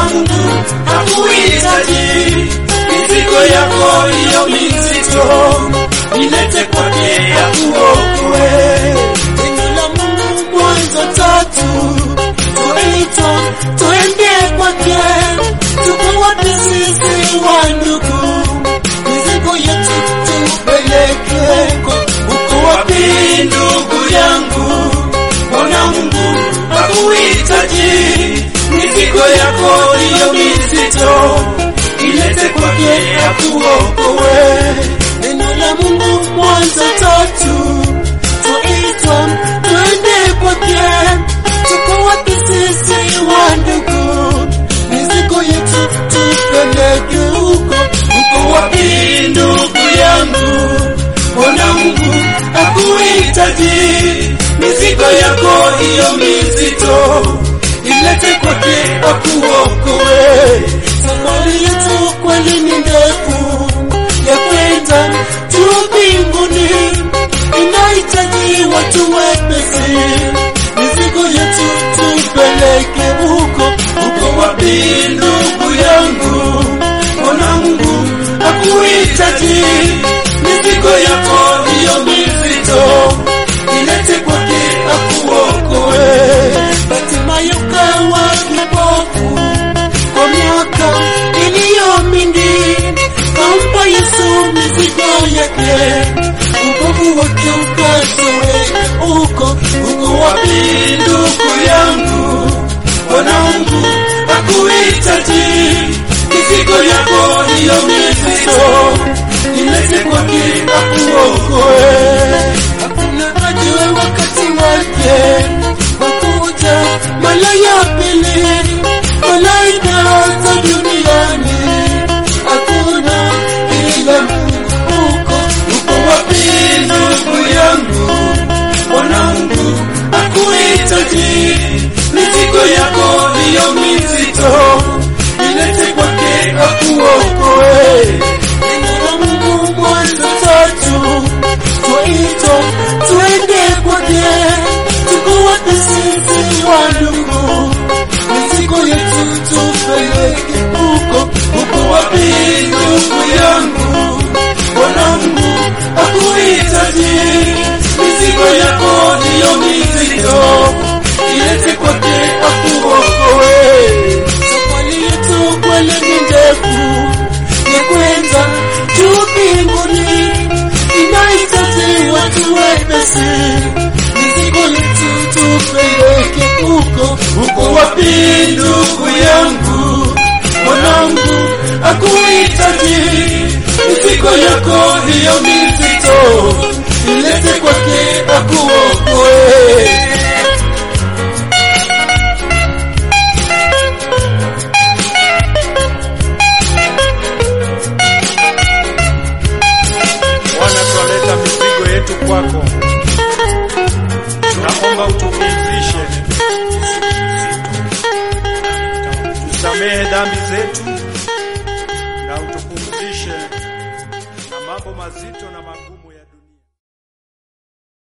Mungu hakuhitaji mizigo yako hiyo mizito, ilete kwake akuokoe. Neno la Mungu Mwanzo tatu tuitwa tuende kwake, tuko wapi sisi wandugu? Mizigo yetu tupeleke huko. Uko wapi ndugu yangu? Mbona Mungu hakuhitaji mizigo yako hiyo mizito, ilete kwake akuokoe. Neno la Mungu Mwanzo tatu tuitwa tuende kwake, tuko wapi sisi wandugu? Mizigo yetu tupeleke huko. Uko wapi ndugu yangu? Mbona Mungu hakuhitaji mizigo yako hiyo mizito, ilete kwake akuokoe. Safari yetu kweli ni ndefu ya kwenda juu mbinguni, inahitaji watu wepesi. Mizigo yetu tupeleke huko. Uko wapi ndugu yangu? Mbona Mungu hakuhitaji mizigo yako hiyo mizito, ilete kwake akuokoe. Hatimaye ukawa kipofu kwa miaka iliyo mingi, kampa Yesu mizigo yake, upofu wake ukatoweka huko. Uko wapi ndugu yangu? Mbona Mungu hakuhitaji mizigo yako hiyo mizito, ilete kwake akuokoe. Hakuna ajue wakati wake wakuja mara ya pili, malaika za duniani hakuna ila Mungu huko. Uko wapi ndugu yangu? Mbona Mungu hakuhitaji mizigo yako hiyo mizito, ilete kwake akuokoe. Neno la Mungu Mwanzo tatu twaitwa twende kwake, tuko wapi sisi wandugu? Mizigo yetu tupeleke huko. Uko wapi ndugu yangu? Mbona Mungu hakuhitaji mizigo yako hiyo mizito, ilete kwake akuokoe. Safari yetu kweli ni ndefu ya kwenda juu mbinguni, inahitaji watu wepesi. Mizigo yetu tupeleke huko. Uko wapi ndugu yangu? Mwanangu hakuhitaji mizigo yako hiyo mizito, ilete kwake akuokoe. Bwana, twaleta mizigo yetu kwako, tunaomba utupumzishe tusamehe dhambi zetu na utupumzishe na mambo mazito na magumu ya dunia.